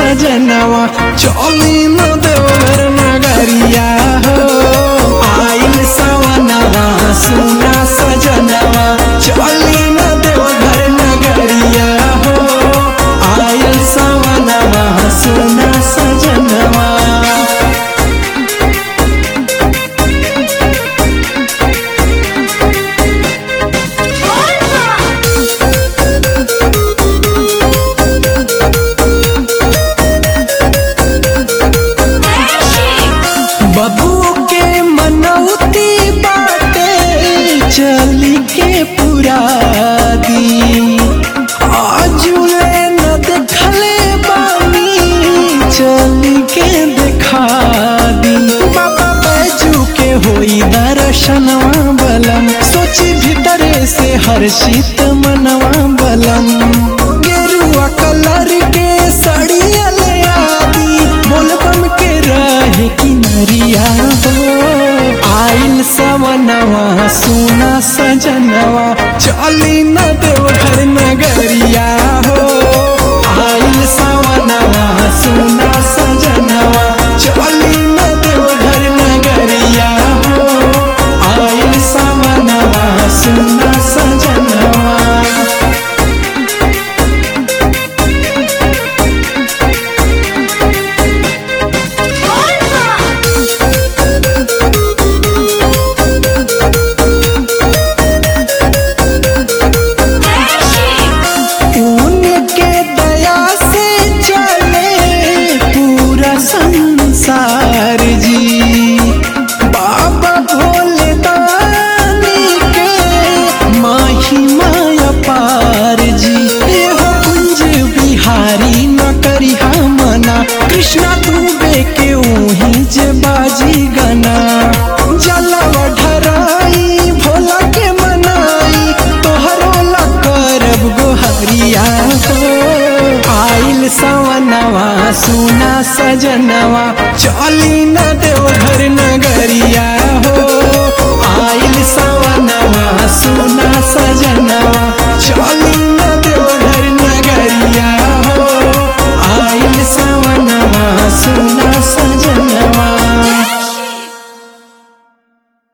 सजनवा चली न देवर नगरिया हो आइल सवनवा सुना सजनवा चली न देवर नगरिया हो आइल सवनवा सुना सजनवा बबू के मनौती बाटे चली के पुरा दी आजुले न देखले बानी चली के देखा दी बाबा बैजू के होई दर्शनवा बलम सोची भीतरे से हर्षित मनवा बलम गेरुआ कलर के साड़िया ले आदी बोलबम के रहे किनरिया हो आइल सवनवा सुना सजनवा चली न देवघर नगरिया हो आइल सवनवा सुना सजनवा चली न देवघर नगरिया हो आइल सवनवा सुना सजनवा उनके दया से चले पूरा संसार जी बाबा भोले दानी के माही माया पार जी एहो कुंज बिहारी न करी मना कृष्णा डूबे के उही जे बाजी गना जलवा ढराई भोला के मनाई तोहरो ला करब गोहरिया हो आइल सवनवा सुना सजनवा चली न देवघर नगरिया